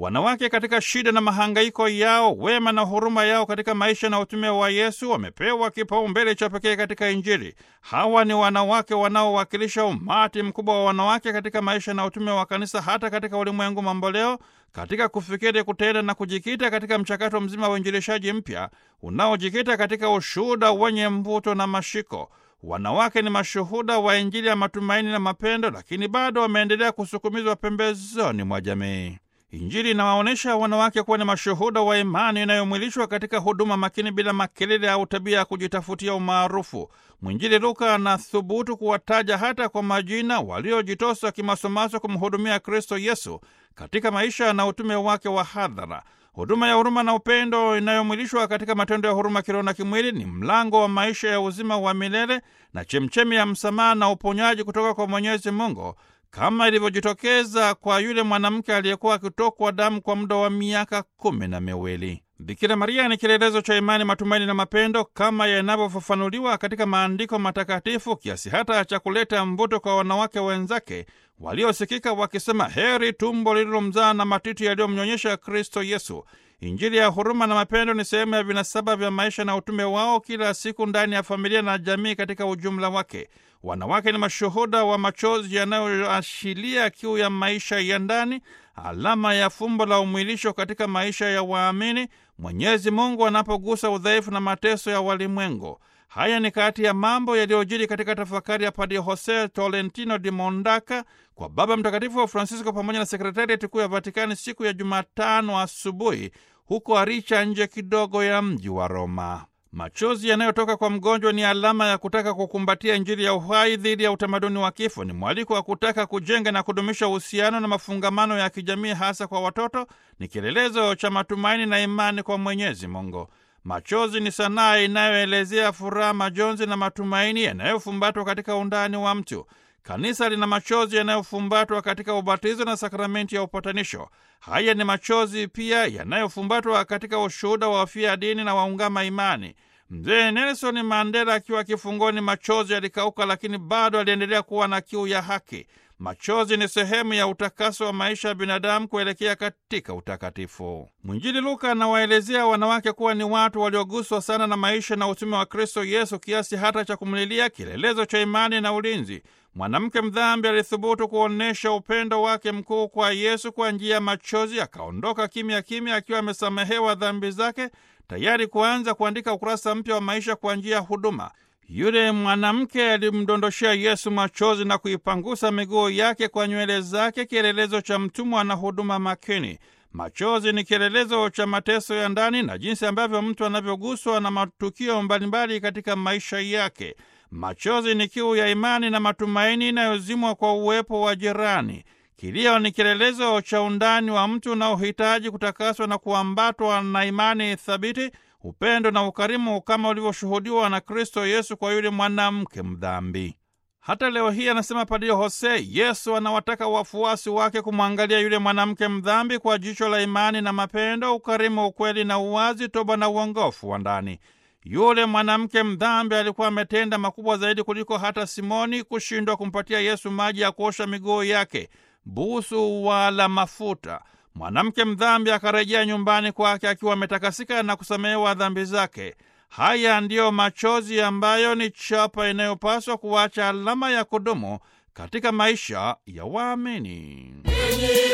Wanawake katika shida na mahangaiko yao, wema na huruma yao katika maisha na utume wa Yesu wamepewa kipaumbele cha pekee katika Injili. Hawa ni wanawake wanaowakilisha umati mkubwa wa wanawake katika maisha na utume wa Kanisa, hata katika ulimwengu mamboleo, katika kufikiri, kutenda na kujikita katika mchakato mzima wa uinjilishaji mpya unaojikita katika ushuhuda wenye mvuto na mashiko. Wanawake ni mashuhuda wa Injili ya matumaini na mapendo, lakini bado wameendelea kusukumizwa pembezoni mwa jamii. Injili inawaonyesha wanawake kuwa ni mashuhuda wa imani inayomwilishwa katika huduma makini bila makelele au tabia ya kujitafutia umaarufu. Mwinjili Luka anathubutu kuwataja hata kwa majina waliojitosa kimasomaso kumhudumia Kristo Yesu katika maisha na utume wake wa hadhara. Huduma ya huruma na upendo inayomwilishwa katika matendo ya huruma kiroho na kimwili ni mlango wa maisha ya uzima wa milele na chemchemi ya msamaha na uponyaji kutoka kwa Mwenyezi Mungu kama ilivyojitokeza kwa yule mwanamke aliyekuwa akitokwa damu kwa muda wa miaka kumi na miwili. Bikira Maria ni kielelezo cha imani, matumaini na mapendo kama yanavyofafanuliwa katika maandiko matakatifu, kiasi hata cha kuleta mvuto kwa wanawake wenzake waliosikika wakisema, heri tumbo lililomzaa na matiti yaliyomnyonyesha Kristo Yesu. Injili ya huruma na mapendo ni sehemu ya vinasaba vya maisha na utume wao kila siku ndani ya familia na jamii katika ujumla wake. Wanawake ni mashuhuda wa machozi yanayoashiria kiu ya maisha ya ndani, alama ya fumbo la umwilisho katika maisha ya waamini, Mwenyezi Mungu anapogusa udhaifu na mateso ya walimwengu. Haya ni kati ya mambo yaliyojiri katika tafakari ya Padre Jose Tolentino di Mondaka kwa Baba Mtakatifu wa Francisco pamoja na sekretariati kuu ya Vatikani siku ya Jumatano asubuhi huko Aricha, nje kidogo ya mji wa Roma. Machozi yanayotoka kwa mgonjwa ni alama ya kutaka kukumbatia Injili ya uhai dhidi ya utamaduni wa kifo. Ni mwaliko wa kutaka kujenga na kudumisha uhusiano na mafungamano ya kijamii, hasa kwa watoto. Ni kielelezo cha matumaini na imani kwa Mwenyezi Mungu. Machozi ni sanaa inayoelezea furaha, majonzi na matumaini yanayofumbatwa katika undani wa mtu. Kanisa lina machozi yanayofumbatwa katika ubatizo na sakramenti ya upatanisho. Haya ni machozi pia yanayofumbatwa katika ushuhuda wa wafia dini na waungama imani. Mzee Nelson Mandela akiwa kifungoni, machozi yalikauka, lakini bado aliendelea kuwa na kiu ya haki. Machozi ni sehemu ya utakaso wa maisha ya binadamu kuelekea katika utakatifu. Mwinjili Luka anawaelezea wanawake kuwa ni watu walioguswa sana na maisha na utume wa Kristo Yesu kiasi hata cha kumlilia, kielelezo cha imani na ulinzi. Mwanamke mdhambi alithubutu kuonyesha upendo wake mkuu kwa Yesu kwa njia ya machozi, akaondoka kimya kimya akiwa amesamehewa dhambi zake, tayari kuanza kuandika ukurasa mpya wa maisha kwa njia ya huduma. Yule mwanamke alimdondoshea Yesu machozi na kuipangusa miguu yake kwa nywele zake, kielelezo cha mtumwa na huduma makini. Machozi ni kielelezo cha mateso ya ndani na jinsi ambavyo mtu anavyoguswa na matukio mbalimbali katika maisha yake. Machozi ni kiu ya imani na matumaini inayozimwa kwa uwepo wa jirani. Kilio ni kielelezo cha undani wa mtu unaohitaji kutakaswa na kuambatwa na imani thabiti, upendo na ukarimu kama ulivyoshuhudiwa na Kristo Yesu kwa yule mwanamke mdhambi. Hata leo hii, anasema Padre Jose, Yesu anawataka wafuasi wake kumwangalia yule mwanamke mdhambi kwa jicho la imani na mapendo, ukarimu, ukweli na uwazi, toba na uongofu wa ndani. Yule mwanamke mdhambi alikuwa ametenda makubwa zaidi kuliko hata Simoni kushindwa kumpatia Yesu maji ya kuosha miguu yake, busu wala mafuta. Mwanamke mdhambi akarejea nyumbani kwake akiwa ametakasika na kusamehewa dhambi zake. Haya ndiyo machozi ambayo ni chapa inayopaswa kuacha alama ya kudumu katika maisha ya waamini.